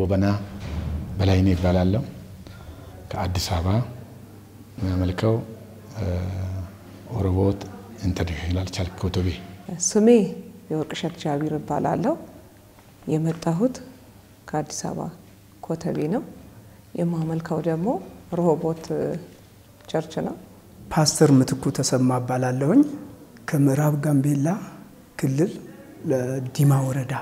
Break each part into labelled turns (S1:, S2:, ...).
S1: ጎበና በላይኔ ይባላለሁ። ከአዲስ አበባ የሚያመልከው ኦሮቦት ኢንተርናሽናል ቸርች ኮተቤ።
S2: ስሜ የወርቅሸት ጃቢር እባላለሁ። የመጣሁት ከአዲስ አበባ ኮተቤ ነው። የማመልከው ደግሞ ሮሆቦት ቸርች ነው።
S3: ፓስተር ምትኩ ተሰማ እባላለሁኝ ከምዕራብ ጋምቤላ ክልል ለዲማ ወረዳ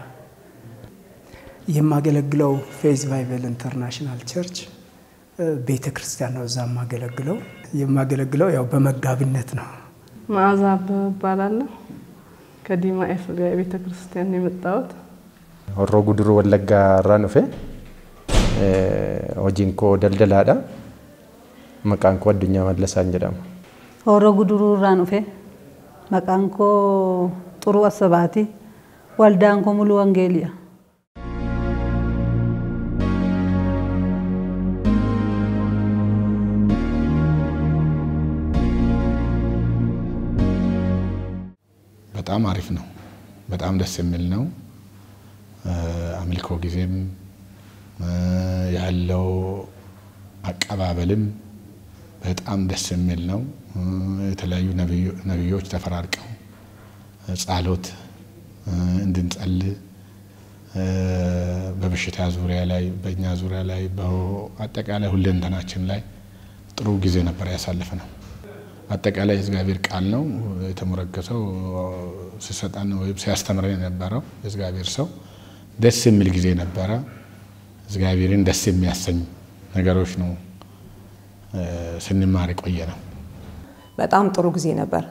S3: የማገለግለው ፌዝ ባይብል ኢንተርናሽናል ቸርች ቤተ ክርስቲያን ነው። እዛ የማገለግለው የማገለግለው ያው በመጋቢነት ነው።
S4: መዓዛ አበበ እባላለሁ ከዲማ ኤፍቢአይ ቤተ ክርስቲያን የመጣሁት።
S5: ሆሮ ጉድሩ ወለጋ irraa dhufe hojiin koo daldalaadha maqaan koo addunyaa mallasaan jedhama
S6: Horoo guduruu irraan dhufe maqaan koo Xuruu Assabaati. Waldaan koo Muluu Wangeeliya.
S1: በጣም አሪፍ ነው። በጣም ደስ የሚል ነው። አምልኮ ጊዜም ያለው አቀባበልም በጣም ደስ የሚል ነው። የተለያዩ ነቢዮች ተፈራርቀው ጸሎት እንድንጸልይ በበሽታ ዙሪያ ላይ በእኛ ዙሪያ ላይ በአጠቃላይ ሁለንተናችን ላይ ጥሩ ጊዜ ነበር ያሳለፍ ነው። አጠቃላይ የእግዚአብሔር ቃል ነው የተሞረከሰው ሲሰጠን ወይም ሲያስተምረን የነበረው የእግዚአብሔር ሰው ደስ የሚል ጊዜ ነበረ። እግዚአብሔርን ደስ የሚያሰኝ ነገሮች ነው ስንማር የቆየ ነው።
S2: በጣም ጥሩ ጊዜ ነበር።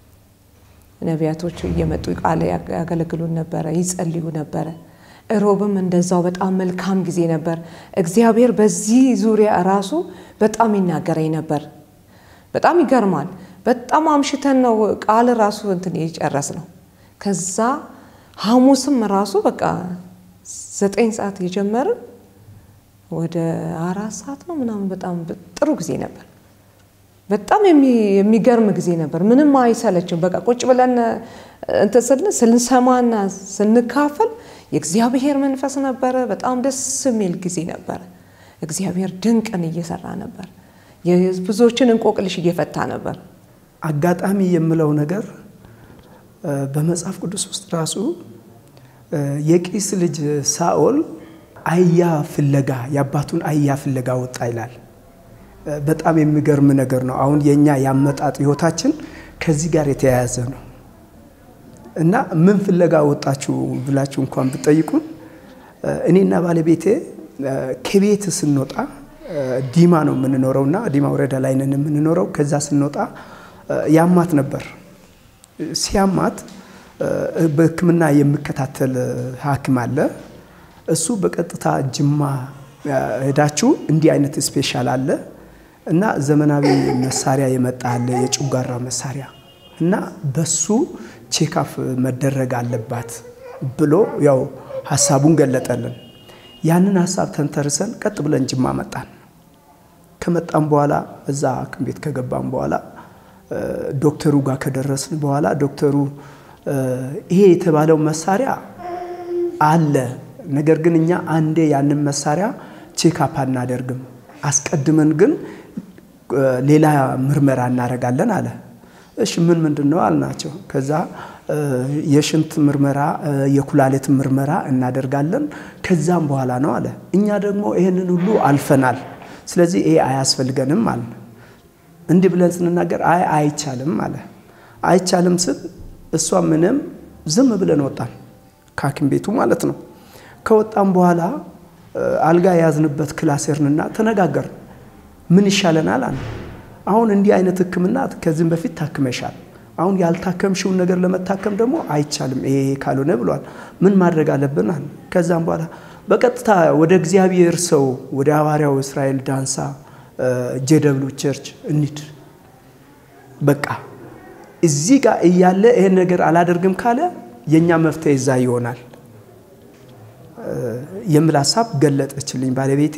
S2: ነቢያቶቹ እየመጡ ቃል ያገለግሉን ነበረ፣ ይጸልዩ ነበረ። እሮብም እንደዛው በጣም መልካም ጊዜ ነበር። እግዚአብሔር በዚህ ዙሪያ ራሱ በጣም ይናገረኝ ነበር። በጣም ይገርማል። በጣም አምሽተን ነው ቃል ራሱ እንትን የጨረስ ነው። ከዛ ሐሙስም ራሱ በቃ ዘጠኝ ሰዓት የጀመርን ወደ አራት ሰዓት ነው ምናምን በጣም ጥሩ ጊዜ ነበር። በጣም የሚገርም ጊዜ ነበር። ምንም አይሰለችም። በቃ ቁጭ ብለን እንትን ስንል ስንሰማና ስንካፈል የእግዚአብሔር መንፈስ ነበረ። በጣም ደስ የሚል ጊዜ ነበረ። እግዚአብሔር ድንቅን እየሰራ ነበር። ብዙዎችን እንቆቅልሽ እየፈታ ነበር።
S3: አጋጣሚ የምለው ነገር በመጽሐፍ ቅዱስ ውስጥ ራሱ የቂስ ልጅ ሳኦል አህያ ፍለጋ የአባቱን አህያ ፍለጋ ወጣ ይላል። በጣም የሚገርም ነገር ነው። አሁን የእኛ ያመጣጥ ህይወታችን ከዚህ ጋር የተያያዘ ነው እና ምን ፍለጋ ወጣችሁ ብላችሁ እንኳን ብጠይቁን እኔና ባለቤቴ ከቤት ስንወጣ ዲማ ነው የምንኖረው እና ዲማ ወረዳ ላይ ነን የምንኖረው። ከዛ ስንወጣ ያማት ነበር። ሲያማት በሕክምና የሚከታተል ሐኪም አለ። እሱ በቀጥታ ጅማ ሄዳችሁ እንዲህ አይነት ስፔሻል አለ እና ዘመናዊ መሳሪያ የመጣ አለ የጨጓራ መሳሪያ እና በሱ ቼካፍ መደረግ አለባት ብሎ ያው ሀሳቡን ገለጠልን። ያንን ሀሳብ ተንተርሰን ቀጥ ብለን ጅማ መጣን። ከመጣን በኋላ እዛ ሐኪም ቤት ከገባን በኋላ ዶክተሩ ጋር ከደረስን በኋላ ዶክተሩ ይሄ የተባለው መሳሪያ አለ፣ ነገር ግን እኛ አንዴ ያንን መሳሪያ ቼክአፕ አናደርግም፣ አስቀድመን ግን ሌላ ምርመራ እናደርጋለን አለ። እሺ ምን ምንድን ነው አልናቸው። ከዛ የሽንት ምርመራ፣ የኩላሊት ምርመራ እናደርጋለን ከዛም በኋላ ነው አለ። እኛ ደግሞ ይህንን ሁሉ አልፈናል፣ ስለዚህ ይሄ አያስፈልገንም አለ። እንዲህ ብለን ስንናገር አይ አይቻልም አለ። አይቻልም ስል እሷ ምንም ዝም ብለን ወጣን፣ ከሐኪም ቤቱ ማለት ነው። ከወጣም በኋላ አልጋ የያዝንበት ክላሴርንና ተነጋገርን። ምን ይሻለናል አለ። አሁን እንዲህ አይነት ሕክምና ከዚህም በፊት ታክመሻል። አሁን ያልታከምሽውን ነገር ለመታከም ደግሞ አይቻልም ይሄ ካልሆነ ብሏል። ምን ማድረግ አለብን አለ። ከዛም በኋላ በቀጥታ ወደ እግዚአብሔር ሰው ወደ ሐዋርያው እስራኤል ዳንሳ ጄደብሉ ቸርች እንሂድ በቃ እዚህ ጋር እያለ ይሄን ነገር አላደርግም ካለ የእኛ መፍትሄ እዛ ይሆናል የሚል ሀሳብ ገለጠችልኝ ባለቤቴ።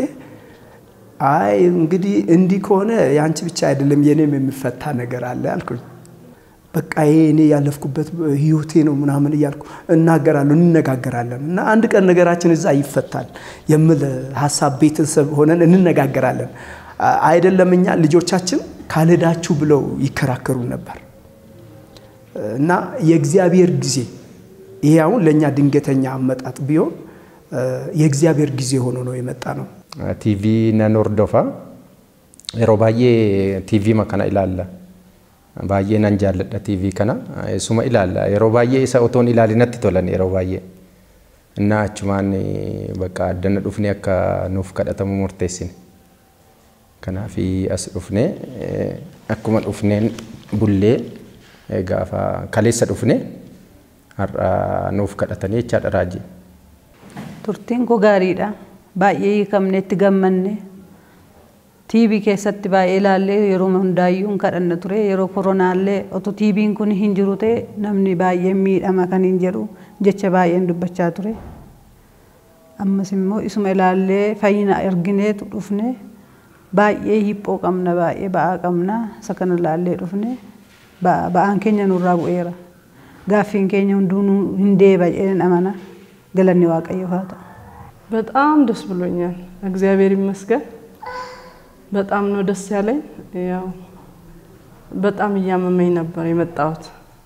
S3: አይ እንግዲህ እንዲህ ከሆነ የአንቺ ብቻ አይደለም የኔም የሚፈታ ነገር አለ አልኩኝ። በቃ ይሄ እኔ ያለፍኩበት ህይወቴ ነው ምናምን እያልኩ እናገራለሁ፣ እንነጋገራለን እና አንድ ቀን ነገራችን እዛ ይፈታል የሚል ሀሳብ ቤተሰብ ሆነን እንነጋገራለን። አይደለም እኛ ልጆቻችን ካልሄዳችሁ ብለው ይከራከሩ ነበር እና የእግዚአብሔር ጊዜ ይሄ አሁን ለእኛ ድንገተኛ አመጣጥ ቢሆን የእግዚአብሔር ጊዜ ሆኖ ነው የመጣ ነው።
S5: ቲቪ ነን ሆርዶፋ yeroo baay'ee tiivii kana ilaalla. Baay'ee nan jaalladha tiivii kana. Isuma ilaalla. Yeroo baay'ee isa otoon ilaalinatti tolan yeroo baay'ee. Innaa achumaan bakka addana dhufnee akka nuuf kadhatamu murteessine. Kanaaf as dhufnee akkuma dhufneen bullee gaafa kaleessa dhufnee har'a nuuf kadhatanii jechaadha raajii.
S6: Turtiin koo gaariidha. Baay'ee hiikamne itti gammanne. tiibii keessatti baay'ee ilaallee yeroo hundaayyuu kadhanna ture yeroo koronaallee otoo tiibiin kun hin jiru ta'e namni baay'een miidhama kan hin jedhu jecha baay'een dubbachaa ture. Ammas immoo isuma ilaallee fayyina argineetu dhufne baay'ee hiphoo qabna baay'ee ba'aa qabna isa kana ilaallee dhufne ba'aan keenya nurraa bu'eera. Gaaffiin keenya hunduu hin deebi'een amana galanni waaqayyoof haa ta'u.
S4: በጣም ደስ ብሎኛል። እግዚአብሔር ይመስገን። በጣም ነው ደስ ያለኝ። ያው በጣም እያመመኝ ነበር የመጣሁት።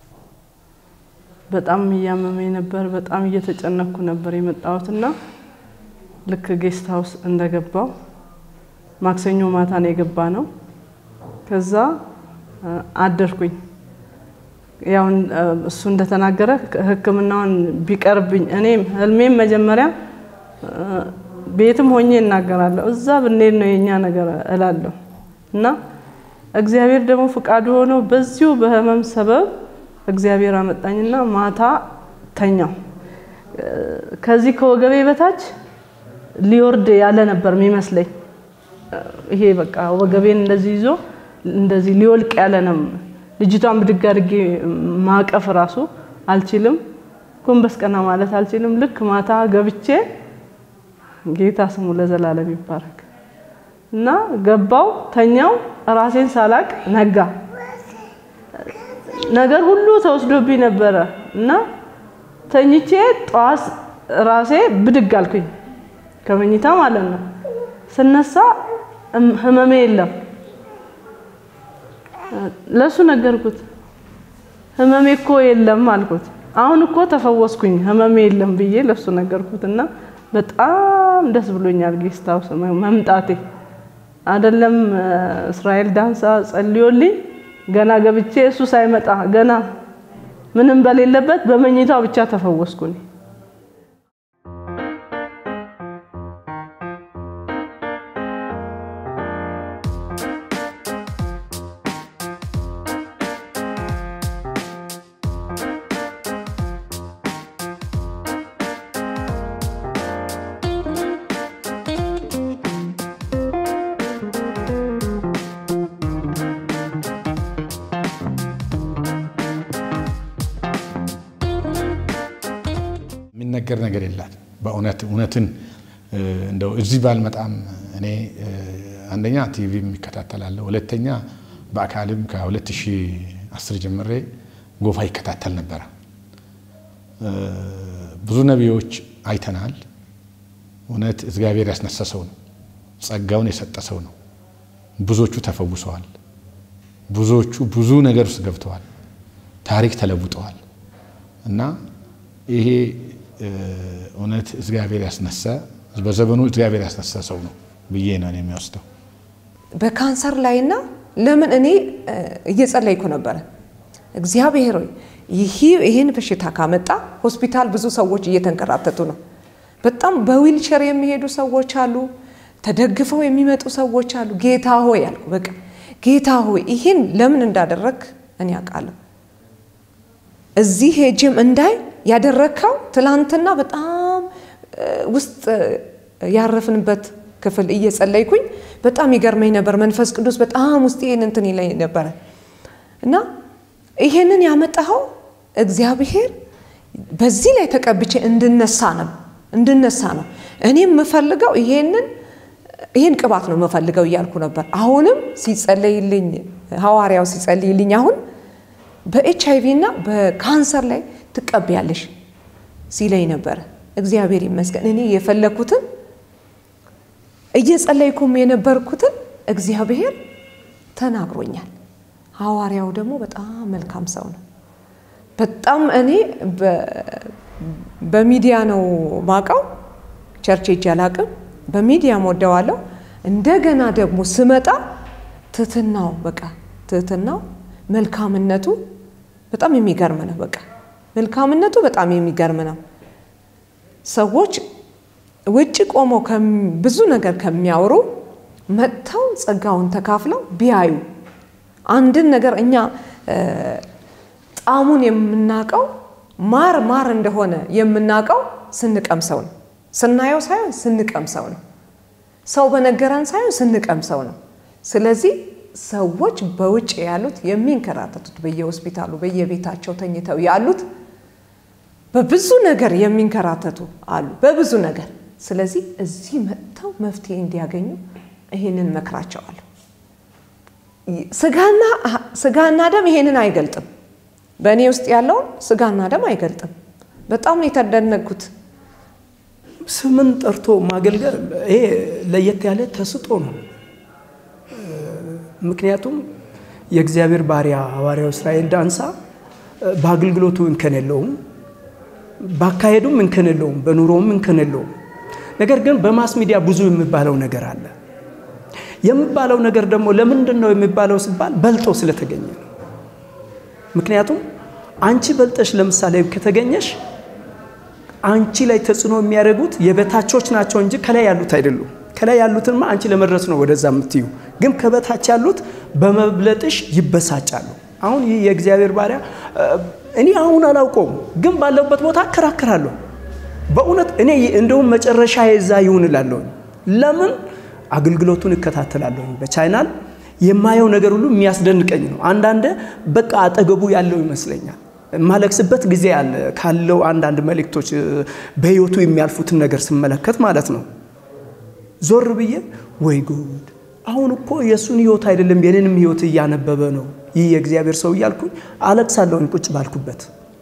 S4: በጣም እያመመኝ ነበር። በጣም እየተጨነኩ ነበር የመጣሁት እና ልክ ጌስት ሀውስ እንደገባው ማክሰኞ ማታ ነው የገባ ነው። ከዛ አደርኩኝ። ያው እሱ እንደተናገረ ሕክምናውን ቢቀርብኝ እኔም ህልሜም መጀመሪያ ቤትም ሆኜ እናገራለሁ። እዛ ብንሄድ ነው የኛ ነገር እላለሁ እና እግዚአብሔር ደግሞ ፍቃዱ ሆኖ በዚሁ በህመም ሰበብ እግዚአብሔር አመጣኝና ማታ ተኛው። ከዚህ ከወገቤ በታች ሊወርድ ያለ ነበር የሚመስለኝ። ይሄ በቃ ወገቤን እንደዚህ ይዞ እንደዚህ ሊወልቅ ያለ ነው። ልጅቷን ብድግ አድርጌ ማቀፍ ራሱ አልችልም። ጎንበስ ቀና ማለት አልችልም። ልክ ማታ ገብቼ ጌታ ስሙ ለዘላለም ይባረክ እና ገባው ተኛው። ራሴን ሳላቅ ነጋ። ነገር ሁሉ ተወስዶብኝ ነበረ እና ተኝቼ ጠዋት ራሴ ብድግ አልኩኝ ከመኝታ ማለት ነው። ስነሳ ህመሜ የለም። ለሱ ነገርኩት። ህመሜ እኮ የለም አልኩት። አሁን እኮ ተፈወስኩኝ ህመሜ የለም ብዬ ለሱ ነገርኩት እና በጣም ደስ ብሎኛል ጌስት ሃውስ መምጣቴ። አይደለም እስራኤል ዳንሳ ጸልዮልኝ ገና ገብቼ እሱ ሳይመጣ ገና ምንም በሌለበት በመኝታው ብቻ ተፈወስኩኝ።
S1: የሚነገር ነገር የላት በእውነት እውነትን እንደው እዚህ ባልመጣም እኔ አንደኛ ቲቪ የሚከታተላለሁ፣ ሁለተኛ በአካልም ከ2010 ጀምሬ ጎፋ ይከታተል ነበረ። ብዙ ነቢዮች አይተናል። እውነት እግዚአብሔር ያስነሳ ሰው ነው፣ ጸጋውን የሰጠ ሰው ነው። ብዙዎቹ ተፈውሰዋል። ብዙዎቹ ብዙ ነገር ውስጥ ገብተዋል። ታሪክ ተለውጠዋል እና ይሄ እውነት እግዚአብሔር ያስነሳ በዘመኑ እግዚአብሔር ያስነሳ ሰው ነው ብዬ ነው የሚወስደው።
S2: በካንሰር ላይና ለምን እኔ እየጸለይኩ ነበረ። እግዚአብሔር ሆይ ይህ ይህን በሽታ ካመጣ ሆስፒታል ብዙ ሰዎች እየተንከራተቱ ነው። በጣም በዊልቸር የሚሄዱ ሰዎች አሉ፣ ተደግፈው የሚመጡ ሰዎች አሉ። ጌታ ሆይ አልኩ። በቃ ጌታ ሆይ ይህን ለምን እንዳደረግ እኔ አውቃለሁ። እዚህ ሄጅም እንዳይ ያደረግከው ትላንትና በጣም ውስጥ ያረፍንበት ክፍል እየጸለይኩኝ በጣም ይገርመኝ ነበር። መንፈስ ቅዱስ በጣም ውስጥ ይህን እንትን ይለኝ ነበረ እና ይሄንን ያመጣኸው እግዚአብሔር በዚህ ላይ ተቀብቼ እንድነሳ ነው እንድነሳ ነው። እኔ የምፈልገው ይሄንን ይህን ቅባት ነው የምፈልገው እያልኩ ነበር። አሁንም ሲጸለይልኝ ሐዋርያው ሲጸልይልኝ አሁን በኤች አይቪ እና በካንሰር ላይ ትቀቢያለሽ ሲለኝ ነበረ። እግዚአብሔር ይመስገን እኔ የፈለኩትን እየጸለይኩም የነበርኩትን እግዚአብሔር ተናግሮኛል። ሐዋርያው ደግሞ በጣም መልካም ሰው ነው። በጣም እኔ በሚዲያ ነው ማቀው፣ ቸርች ሄጄ አላቅም። በሚዲያም ወደዋለሁ። እንደገና ደግሞ ስመጣ ትህትናው በቃ ትህትናው መልካምነቱ በጣም የሚገርም ነው። በቃ መልካምነቱ በጣም የሚገርም ነው። ሰዎች ውጭ ቆመው ብዙ ነገር ከሚያወሩ መጥተው ጸጋውን ተካፍለው ቢያዩ አንድን ነገር እኛ ጣዕሙን የምናውቀው ማር ማር እንደሆነ የምናውቀው ስንቀምሰው ነው። ስናየው ሳይሆን ስንቀምሰው ነው። ሰው በነገረን ሳይሆን ስንቀምሰው ነው። ስለዚህ ሰዎች በውጭ ያሉት የሚንከራተቱት በየሆስፒታሉ በየቤታቸው ተኝተው ያሉት በብዙ ነገር የሚንከራተቱ አሉ፣ በብዙ ነገር። ስለዚህ እዚህ መጥተው መፍትሄ እንዲያገኙ ይህንን መክራቸዋለሁ። ስጋና ደም ይሄንን አይገልጥም። በእኔ ውስጥ ያለውን ስጋና ደም አይገልጥም። በጣም ነው የተደነቅኩት።
S3: ስምን ጠርቶ ማገልገል ይሄ ለየት ያለ ተስጦ ነው። ምክንያቱም የእግዚአብሔር ባሪያ ሐዋርያው እስራኤል ዳንሳ በአገልግሎቱ እንከን የለውም፣ ባካሄዱም እንከን የለውም፣ በኑሮውም እንከን የለውም። ነገር ግን በማስ ሚዲያ ብዙ የሚባለው ነገር አለ። የሚባለው ነገር ደግሞ ለምንድን ነው የሚባለው ሲባል በልጦ ስለተገኘ ነው። ምክንያቱም አንቺ በልጠሽ ለምሳሌ ከተገኘሽ አንቺ ላይ ተጽዕኖ የሚያደርጉት የበታቾች ናቸው እንጂ ከላይ ያሉት አይደሉም። ከላይ ያሉትንማ አንቺ ለመድረስ ነው ወደዛ የምትዩ፣ ግን ከበታች ያሉት በመብለጥሽ ይበሳጫሉ። አሁን ይህ የእግዚአብሔር ባሪያ እኔ አሁን አላውቀውም፣ ግን ባለውበት ቦታ አከራክራለሁ። በእውነት እኔ እንደውም መጨረሻ የዛ ይሁን እላለሁ። ለምን አገልግሎቱን እከታተላለሁ በቻይናል የማየው ነገር ሁሉ የሚያስደንቀኝ ነው። አንዳንድ በቃ አጠገቡ ያለው ይመስለኛል። የማለቅስበት ጊዜ አለ ካለው አንዳንድ መልእክቶች በህይወቱ የሚያልፉትን ነገር ስመለከት ማለት ነው። ዞር ብዬ ወይ ጉድ፣ አሁን እኮ የእሱን ህይወት አይደለም የኔንም ህይወት እያነበበ ነው ይህ የእግዚአብሔር ሰው እያልኩኝ አለቅሳለሁኝ ቁጭ ባልኩበት።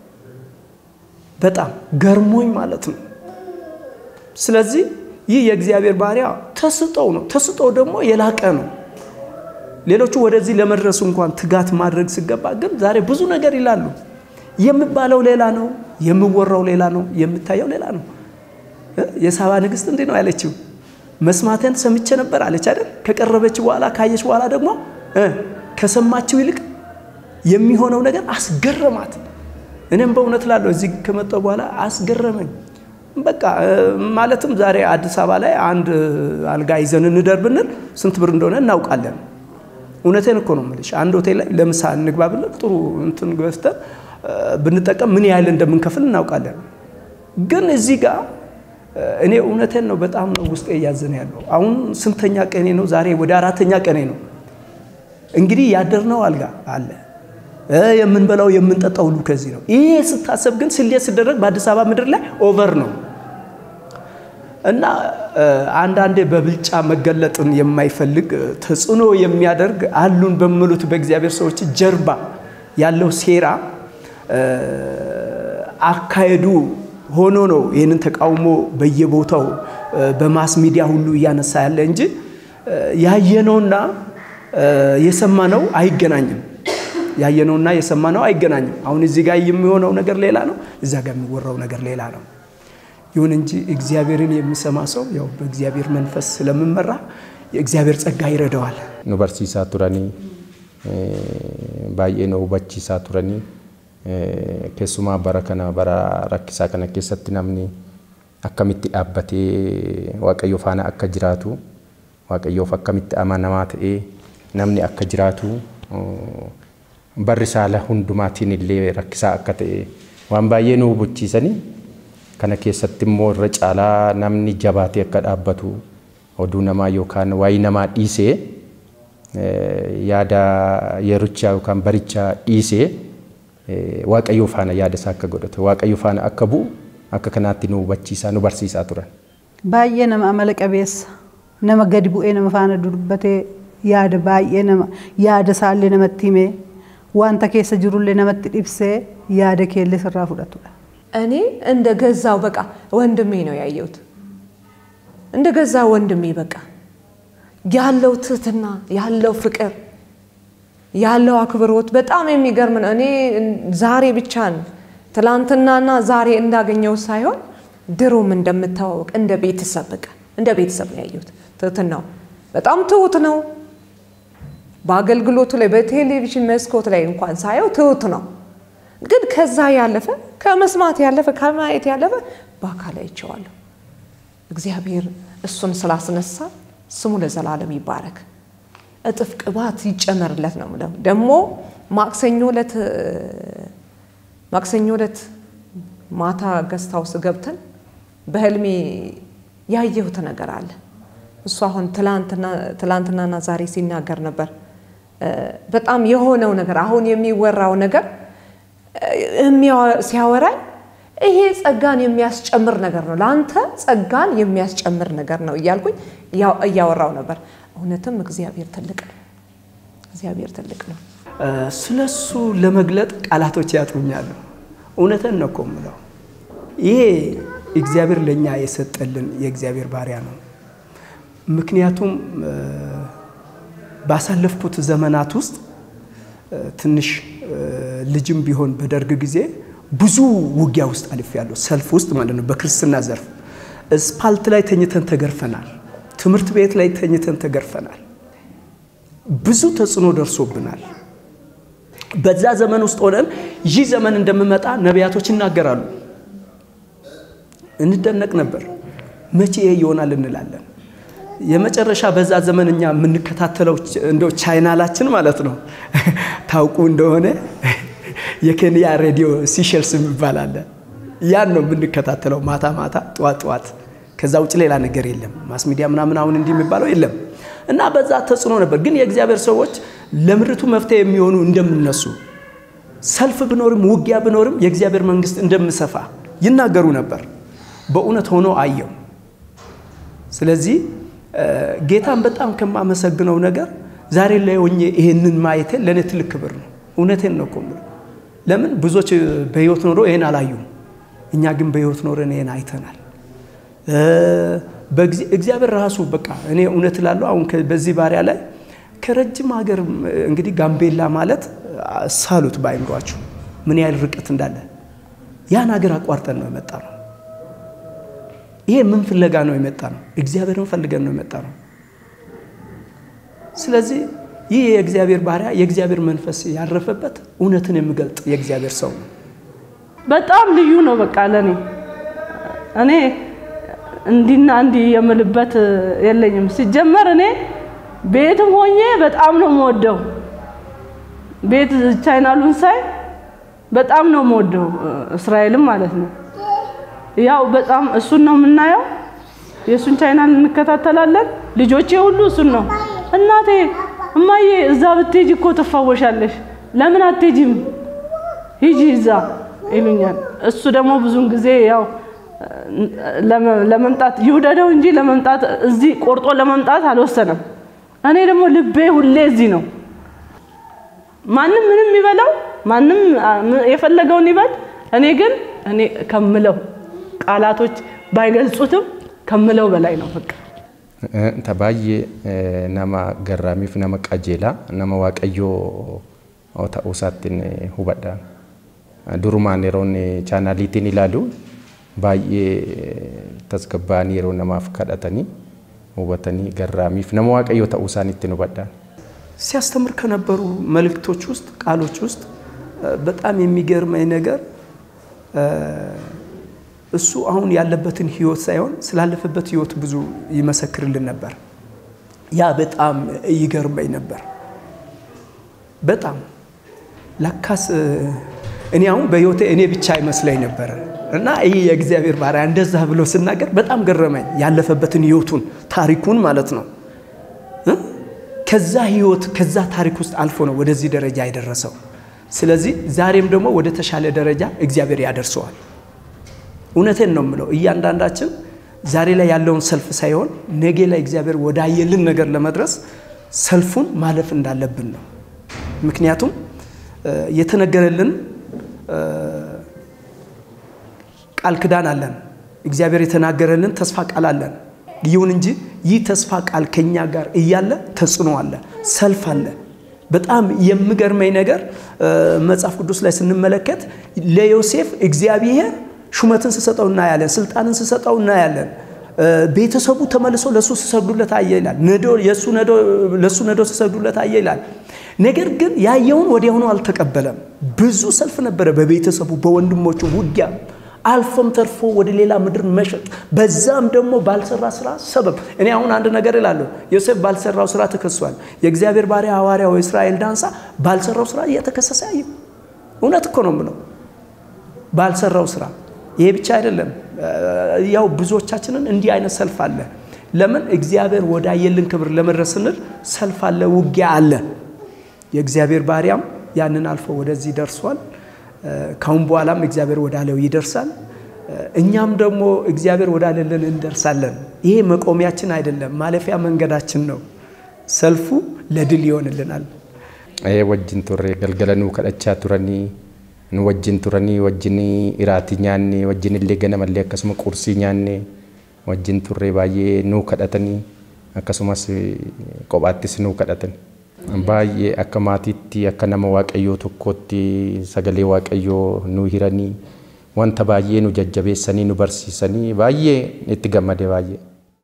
S3: በጣም ገርሞኝ ማለት ነው። ስለዚህ ይህ የእግዚአብሔር ባሪያ ተስጦው ነው። ተስጦው ደግሞ የላቀ ነው። ሌሎቹ ወደዚህ ለመድረሱ እንኳን ትጋት ማድረግ ሲገባ ግን ዛሬ ብዙ ነገር ይላሉ። የሚባለው ሌላ ነው፣ የሚወራው ሌላ ነው፣ የምታየው ሌላ ነው። የሳባ ንግስት እንዲህ ነው ያለችው፣ መስማቴን ሰምቼ ነበር አለች አይደል? ከቀረበች በኋላ ካየች በኋላ ደግሞ ከሰማችው ይልቅ የሚሆነው ነገር አስገረማት። እኔም በእውነት ላለሁ እዚህ ከመጣሁ በኋላ አስገረመኝ። በቃ ማለትም ዛሬ አዲስ አበባ ላይ አንድ አልጋ ይዘን እንደር ብንል ስንት ብር እንደሆነ እናውቃለን። እውነቴን እኮ ነው የምልሽ። አንድ ሆቴል ላይ ለምሳ እንግባ ብንል ጥሩ እንትን ገዝተን ብንጠቀም ምን ያህል እንደምንከፍል እናውቃለን። ግን እዚህ ጋር እኔ እውነቴን ነው በጣም ነው ውስጤ እያዘነ ያለው። አሁን ስንተኛ ቀኔ ነው? ዛሬ ወደ አራተኛ ቀኔ ነው። እንግዲህ ያደርነው አልጋ አለ የምንበላው የምንጠጣው ሁሉ ከዚህ ነው። ይሄ ስታሰብ ግን ስሌት ሲደረግ በአዲስ አበባ ምድር ላይ ኦቨር ነው እና አንዳንዴ በብልጫ መገለጥን የማይፈልግ ተጽዕኖ የሚያደርግ አሉን በሚሉት በእግዚአብሔር ሰዎች ጀርባ ያለው ሴራ አካሄዱ ሆኖ ነው ይህንን ተቃውሞ በየቦታው በማስ ሚዲያ ሁሉ እያነሳ ያለ እንጂ ያየነውና የሰማነው አይገናኝም። ያየነውና የሰማነው አይገናኝም። አሁን እዚህ ጋር የሚሆነው ነገር ሌላ ነው፣ እዛ ጋር የሚወራው ነገር ሌላ ነው። ይሁን እንጂ እግዚአብሔርን የሚሰማ ሰው ያው በእግዚአብሔር መንፈስ ስለምመራ የእግዚአብሔር ጸጋ ይረዳዋል።
S5: nu barsiisaa turanii baay'ee nu hubachiisaa turanii keessumaa bara kana bara rakkisaa kana keessatti namni akkamitti dhaabbatee waaqayyo faana akka jiraatu waaqayyoof akkamitti amanamaa ta'ee namni akka jiraatu barri saala hundumaatiin illee rakkisaa akka ta'e waan baay'ee nu hubachiisanii kana keessatti immoo irra caalaa namni jabaatee akka dhaabbatu oduu namaa yookaan waayii namaa dhiisee yaada yerichaa yookaan barichaa dhiisee waaqayyoo faana yaada isaa akka godhatu waaqayyo faana akka bu'u akka kanaatti nu hubachiisaa nu barsiisaa turan.
S6: Baay'ee nama amala qabeessa nama gadi bu'ee nama faana dubbatee yaada baay'ee nama yaada isaallee namatti himee wanta keessa jirullee namatti dhibsee yaada keellee sirraa fudhatudha.
S2: እኔ እንደ ገዛው በቃ ወንድሜ ነው ያየሁት። እንደ ገዛ ወንድሜ በቃ ያለው ትህትና፣ ያለው ፍቅር፣ ያለው አክብሮት በጣም የሚገርም ነው። እኔ ዛሬ ብቻን ትላንትናና ዛሬ እንዳገኘው ሳይሆን ድሮም እንደምታዋወቅ እንደ ቤተሰብ በቃ እንደ ቤተሰብ ነው ያየሁት። ትህትናው በጣም ትሁት ነው። በአገልግሎቱ ላይ በቴሌቪዥን መስኮት ላይ እንኳን ሳየው ትሁት ነው። ግን ከዛ ያለፈ ከመስማት ያለፈ ከማየት ያለፈ በአካል አይቼዋለሁ። እግዚአብሔር እሱን ስላስነሳ ስሙ ለዘላለም ይባረክ። እጥፍ ቅባት ይጨመርለት ነው የምለው። ደግሞ ማክሰኞ ዕለት ማክሰኞ ዕለት ማታ ገስት ሃውስ ገብተን በህልሜ ያየሁት ነገር አለ። እሱ አሁን ትላንትናና ዛሬ ሲናገር ነበር። በጣም የሆነው ነገር አሁን የሚወራው ነገር ሲያወራኝ ይሄ ጸጋን የሚያስጨምር ነገር ነው፣ ለአንተ ጸጋን የሚያስጨምር ነገር ነው እያልኩኝ እያወራው ነበር። እውነትም እግዚአብሔር ትልቅ ነው። እግዚአብሔር ትልቅ ነው።
S3: ስለሱ ለመግለጥ ቃላቶች ያጥሩኛሉ። እውነትን ነው እኮ የምለው። ይሄ እግዚአብሔር ለእኛ የሰጠልን የእግዚአብሔር ባሪያ ነው። ምክንያቱም ባሳለፍኩት ዘመናት ውስጥ ትንሽ ልጅም ቢሆን በደርግ ጊዜ ብዙ ውጊያ ውስጥ አልፌያለሁ። ሰልፍ ውስጥ ማለት ነው። በክርስትና ዘርፍ እስፓልት ላይ ተኝተን ተገርፈናል። ትምህርት ቤት ላይ ተኝተን ተገርፈናል። ብዙ ተጽዕኖ ደርሶብናል። በዛ ዘመን ውስጥ ሆነን ይህ ዘመን እንደምመጣ ነቢያቶች ይናገራሉ። እንደነቅ ነበር። መቼ ይሄ ይሆናል እንላለን። የመጨረሻ በዛ ዘመን እኛ የምንከታተለው እንደው ቻይናላችን ማለት ነው። ታውቁ እንደሆነ የኬንያ ሬዲዮ ሲሸልስ የሚባል አለ። ያን ነው የምንከታተለው ማታ ማታ፣ ጠዋት ጠዋት። ከዛ ውጭ ሌላ ነገር የለም። ማስ ሚዲያ ምናምን አሁን እንዲህ የሚባለው የለም። እና በዛ ተጽዕኖ ነበር። ግን የእግዚአብሔር ሰዎች ለምድሪቱ መፍትሄ የሚሆኑ እንደምነሱ ሰልፍ ብኖርም ውጊያ ብኖርም የእግዚአብሔር መንግስት እንደምሰፋ ይናገሩ ነበር። በእውነት ሆኖ አየው። ስለዚህ ጌታን በጣም ከማመሰግነው ነገር ዛሬ ላይ ሆኜ ይሄንን ማየቴ ለእኔ ትልቅ ክብር ነው። እውነቴን ነው እኮ የምለው። ለምን ብዙዎች በህይወት ኖሮ ይሄን አላዩም። እኛ ግን በህይወት ኖረን ይሄን አይተናል። እግዚአብሔር ራሱ በቃ እኔ እውነት እላለሁ። አሁን በዚህ ባሪያ ላይ ከረጅም ሀገር እንግዲህ ጋምቤላ ማለት ሳሉት በአይምሯችሁ ምን ያህል ርቀት እንዳለ ያን ሀገር አቋርጠን ነው የመጣ ነው። ይሄ ምን ፍለጋ ነው የመጣ ነው? እግዚአብሔርን ፈልገን ነው የመጣ ነው። ስለዚህ ይህ የእግዚአብሔር ባሪያ የእግዚአብሔር መንፈስ ያረፈበት እውነትን የሚገልጥ የእግዚአብሔር ሰው ነው።
S4: በጣም ልዩ ነው። በቃ ለኔ እኔ እንዲና እንዲህ የምልበት የለኝም። ሲጀመር እኔ ቤትም ሆኜ በጣም ነው የምወደው። ቤት ቻይናሉን ሳይ በጣም ነው የምወደው፣ እስራኤልም ማለት ነው። ያው በጣም እሱን ነው የምናየው። የእሱን ቻይናል እንከታተላለን። ልጆቼ ሁሉ እሱን ነው። እናቴ እማዬ እዛ ብትሄጂ እኮ ትፋወሻለሽ፣ ለምን አትሄጂም? ሂጂ እዛ ይሉኛል። እሱ ደግሞ ብዙን ጊዜ ያው ለመምጣት ይውደደው እንጂ ለመምጣት እዚህ ቆርጦ ለመምጣት አልወሰነም። እኔ ደግሞ ልቤ ሁሌ እዚህ ነው። ማንም ምንም ይበላው፣ ማንም የፈለገውን ይበል። እኔ ግን እኔ ከምለው ቃላቶች ባይገልጹትም ከምለው በላይ ነው በቃ
S5: baay'ee nama garraamiif nama qajeelaa nama waaqayyoo ta'uu isaattiin hubadha. Durumaan yeroon chaanaaliitiin ilaalu baay'ee tasgabbaa'anii yeroo namaaf kadhatanii hubatanii garraamiif nama waaqayyoo ta'uu isaaniittiin hubadha.
S3: ሲያስተምር ከነበሩ መልእክቶች ውስጥ ቃሎች ውስጥ በጣም የሚገርመኝ ነገር እሱ አሁን ያለበትን ህይወት ሳይሆን ስላለፈበት ህይወት ብዙ ይመሰክርልን ነበር። ያ በጣም ይገርመኝ ነበር። በጣም ለካስ እኔ አሁን በህይወቴ እኔ ብቻ ይመስለኝ ነበር እና ይህ የእግዚአብሔር ባሪያ እንደዛ ብሎ ስናገር በጣም ገረመኝ። ያለፈበትን ህይወቱን ታሪኩን ማለት ነው። ከዛ ህይወት ከዛ ታሪክ ውስጥ አልፎ ነው ወደዚህ ደረጃ የደረሰው። ስለዚህ ዛሬም ደግሞ ወደ ተሻለ ደረጃ እግዚአብሔር ያደርሰዋል። እውነቴን ነው የምለው። እያንዳንዳችን ዛሬ ላይ ያለውን ሰልፍ ሳይሆን ነገ ላይ እግዚአብሔር ወዳየልን ነገር ለመድረስ ሰልፉን ማለፍ እንዳለብን ነው። ምክንያቱም የተነገረልን ቃል ክዳን አለን። እግዚአብሔር የተናገረልን ተስፋ ቃል አለን። ይሁን እንጂ ይህ ተስፋ ቃል ከኛ ጋር እያለ ተጽዕኖ አለ፣ ሰልፍ አለ። በጣም የሚገርመኝ ነገር መጽሐፍ ቅዱስ ላይ ስንመለከት ለዮሴፍ እግዚአብሔር ሹመትን ስሰጠው እናያለን፣ ስልጣንን ስሰጠው እናያለን። ቤተሰቡ ተመልሶ ለእሱ ሲሰግዱለት አየ ይላል። ለእሱ ነዶ ሲሰግዱለት አየ ይላል። ነገር ግን ያየውን ወዲያውኑ አልተቀበለም። ብዙ ሰልፍ ነበረ በቤተሰቡ በወንድሞቹ ውጊያ አልፎም ተርፎ ወደ ሌላ ምድር መሸጥ፣ በዛም ደግሞ ባልሰራ ስራ ሰበብ። እኔ አሁን አንድ ነገር እላለሁ፣ ዮሴፍ ባልሰራው ስራ ተከሷል። የእግዚአብሔር ባሪያ ሐዋርያው እስራኤል ዳንሳ ባልሰራው ስራ እየተከሰሰ ያየው። እውነት እኮ ነው የምለው፣ ባልሰራው ስራ። ይሄ ብቻ አይደለም፣ ያው ብዙዎቻችንን እንዲህ አይነት ሰልፍ አለ። ለምን እግዚአብሔር ወዳየልን ክብር ለመድረስ ስንል ሰልፍ አለ፣ ውጊያ አለ። የእግዚአብሔር ባሪያም ያንን አልፎ ወደዚህ ደርሷል። ካሁን በኋላም እግዚአብሔር ወዳለው ይደርሳል። እኛም ደግሞ እግዚአብሔር ወዳለልን እንደርሳለን። ይሄ መቆሚያችን አይደለም፣ ማለፊያ መንገዳችን ነው። ሰልፉ ለድል ይሆንልናል።
S5: wajjin turre galgala nuu kadhachaa turanii nu wajjin turanii wajjin iraatii nyaanne wajjin illee ganamallee akkasuma qursii nyaanne wajjin turre baay'ee nuu kadhatanii akkasumas kophaattis nuu kadhatan. baay'ee akka maatiitti akka nama waaqayyoo tokkootti sagalee waaqayyoo nu hiranii wanta baay'ee nu jajjabeessanii nu barsiisanii baay'ee itti gammade baay'ee.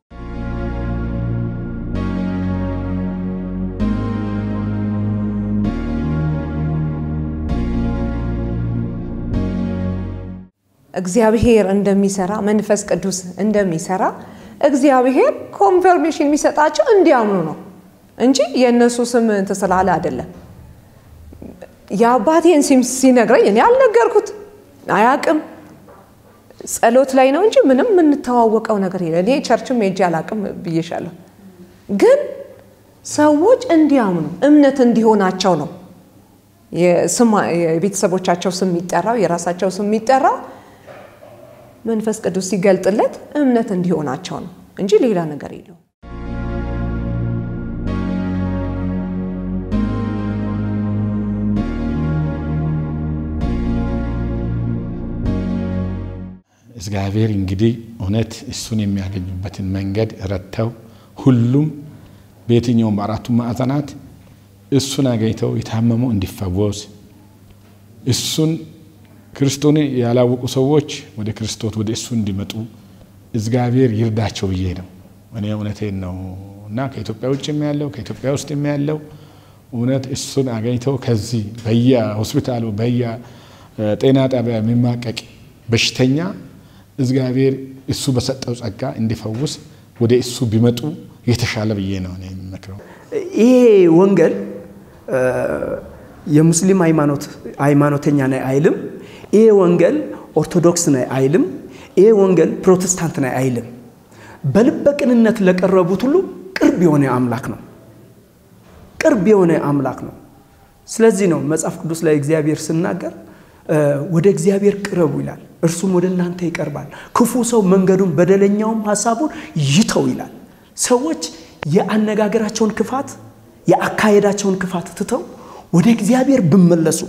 S2: እግዚአብሔር እንደሚሰራ መንፈስ ቅዱስ እንደሚሰራ እግዚአብሔር ኮንፈርሜሽን የሚሰጣቸው እንዲያምኑ ነው እንጂ የእነሱ ስም እንትን ስላለ አይደለም። የአባቴን ስም ሲነግረኝ እኔ አልነገርኩት አያቅም። ጸሎት ላይ ነው እንጂ ምንም የምንተዋወቀው ነገር የለ። እኔ ቸርችም ሄጄ አላቅም ብዬሻለሁ። ግን ሰዎች እንዲያምኑ እምነት እንዲሆናቸው ነው የቤተሰቦቻቸው ስም የሚጠራው የራሳቸው ስም የሚጠራው መንፈስ ቅዱስ ሲገልጥለት እምነት እንዲሆናቸው ነው እንጂ ሌላ ነገር የለው።
S1: እግዚአብሔር እንግዲህ እውነት እሱን የሚያገኙበትን መንገድ ረድተው ሁሉም በየትኛውም በአራቱ ማዕዘናት እሱን አገኝተው የታመመው እንዲፈወስ እሱን ክርስቶስን ያላወቁ ሰዎች ወደ ክርስቶስ ወደ እሱ እንዲመጡ እግዚአብሔር ይርዳቸው ብዬ ነው። እኔ እውነቴን ነው እና ከኢትዮጵያ ውጭ ያለው ከኢትዮጵያ ውስጥ ያለው እውነት እሱን አገኝተው ከዚህ በየ ሆስፒታሉ በየ ጤና ጣቢያ የሚማቀቅ በሽተኛ እግዚአብሔር እሱ በሰጠው ጸጋ እንዲፈውስ ወደ እሱ ቢመጡ የተሻለ ብዬ ነው እኔ የሚመክረው።
S3: ይሄ ወንጌል የሙስሊም ሃይማኖት ሃይማኖተኛ ነኝ አይልም። ይሄ ወንጌል ኦርቶዶክስ ነኝ አይልም። ይሄ ወንጌል ፕሮቴስታንት ነኝ አይልም። በልበ ቅንነት ለቀረቡት ሁሉ ቅርብ የሆነ አምላክ ነው። ቅርብ የሆነ አምላክ ነው። ስለዚህ ነው መጽሐፍ ቅዱስ ላይ እግዚአብሔር ስናገር ወደ እግዚአብሔር ቅረቡ ይላል፣ እርሱም ወደ እናንተ ይቀርባል። ክፉ ሰው መንገዱን በደለኛውም ሀሳቡን ይተው ይላል። ሰዎች የአነጋገራቸውን ክፋት የአካሄዳቸውን ክፋት ትተው ወደ እግዚአብሔር ብመለሱ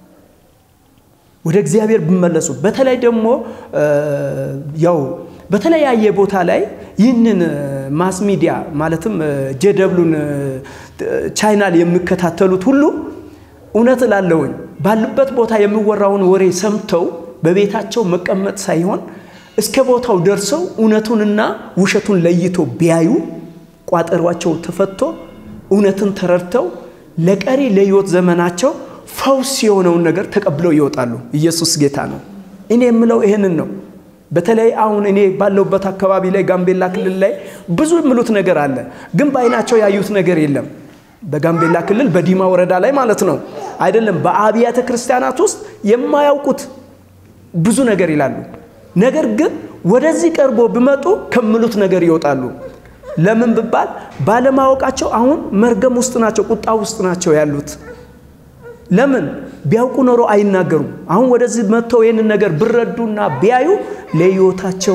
S3: ወደ እግዚአብሔር ብመለሱ በተለይ ደግሞ ያው በተለያየ ቦታ ላይ ይህንን ማስ ሚዲያ ማለትም ጄደብሉን ቻይናል የሚከታተሉት ሁሉ እውነት እላለሁኝ ባሉበት ቦታ የሚወራውን ወሬ ሰምተው በቤታቸው መቀመጥ ሳይሆን እስከ ቦታው ደርሰው እውነቱንና ውሸቱን ለይቶ ቢያዩ ቋጠሯቸው ተፈቶ እውነትን ተረድተው ለቀሪ ለህይወት ዘመናቸው ፈውስ የሆነውን ነገር ተቀብለው ይወጣሉ። ኢየሱስ ጌታ ነው። እኔ የምለው ይህንን ነው። በተለይ አሁን እኔ ባለሁበት አካባቢ ላይ ጋምቤላ ክልል ላይ ብዙ የሚሉት ነገር አለ፣ ግን በአይናቸው ያዩት ነገር የለም። በጋምቤላ ክልል በዲማ ወረዳ ላይ ማለት ነው አይደለም። በአብያተ ክርስቲያናት ውስጥ የማያውቁት ብዙ ነገር ይላሉ። ነገር ግን ወደዚህ ቀርቦ ቢመጡ ከምሉት ነገር ይወጣሉ። ለምን ብባል ባለማወቃቸው አሁን መርገም ውስጥ ናቸው፣ ቁጣ ውስጥ ናቸው ያሉት። ለምን ቢያውቁ ኖሮ አይናገሩም። አሁን ወደዚህ መጥተው ይህንን ነገር ብረዱና ቢያዩ ለህይወታቸው፣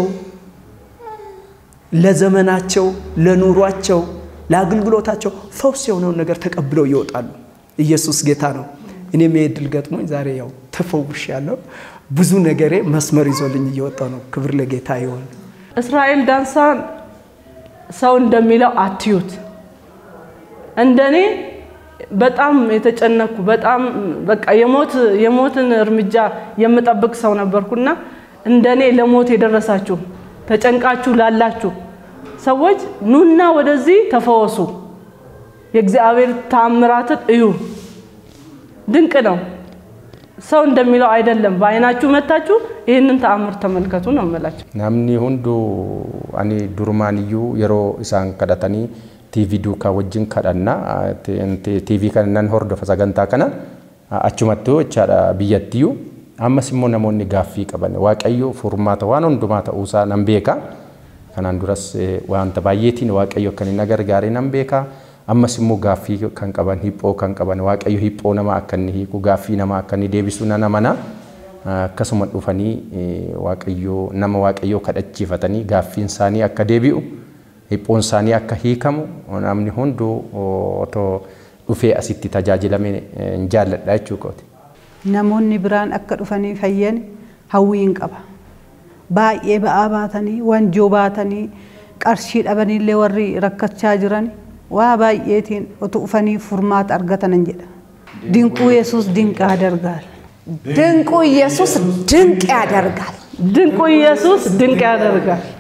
S3: ለዘመናቸው፣ ለኑሯቸው፣ ለአገልግሎታቸው ፈውስ የሆነውን ነገር ተቀብለው ይወጣሉ። ኢየሱስ ጌታ ነው። እኔም ይሄ እድል ገጥሞኝ ዛሬ ያው ተፈውሻለሁ። ብዙ ነገሬ መስመር ይዞልኝ እየወጣ ነው። ክብር ለጌታ ይሆን።
S4: እስራኤል ዳንሳን ሰው እንደሚለው አትዩት። እንደኔ በጣም የተጨነኩ በጣም በቃ የሞት የሞትን እርምጃ የምጠብቅ ሰው ነበርኩና እንደኔ ለሞት የደረሳችሁ ተጨንቃችሁ ላላችሁ ሰዎች ኑና ወደዚህ ተፈወሱ። የእግዚአብሔር ታምራትን እዩ። ድንቅ ነው። ሰው እንደሚለው አይደለም። በአይናችሁ መታችሁ ይህንን ተአምር ተመልከቱ ነው የምላቸው።
S5: namni hunduu ani durmaaniyyuu yeroo isaan kadhatanii tiivii duukaa wajjin kadhannaa tiivii kana nan hordofa sagantaa kana achumattuu jechaadha biyyattiyyuu ammas immoo namoonni gaaffii qaban waaqayyo furmaata waan hundumaa ta'uusaa nan beeka kanaan duras eh, wanta baay'eetiin waaqayyo akka inni na gargaare nan beeka ammas immoo gaaffii kan qaban hiphoo kan qaban waaqayyo hiphoo nama akka inni hiiku gaaffii nama akka inni deebisu nan amana akkasuma dhufanii eh, waaqayyoo nama waaqayyoo kadhachiifatanii gaaffiin isaanii akka deebi'u hiphoon isaanii akka hiikamu namni hunduu otoo dhufee asitti tajaajilame eh, hin jaalladha jechuu kooti.
S6: namoonni biraan akka dhufanii fayyan hawwiin qaba. Baay'ee ba'aa baatanii, wanjoo baatanii, qarshii dhabaniillee warri rakkachaa jiran waa baay'eetiin otoo dhufanii furmaata argatanan jedha. Dinquu Yesuus dinqaa dargaal.
S2: ድንቁ ኢየሱስ ድንቅ ያደርጋል።
S4: ድንቁ ኢየሱስ ድንቅ ያደርጋል።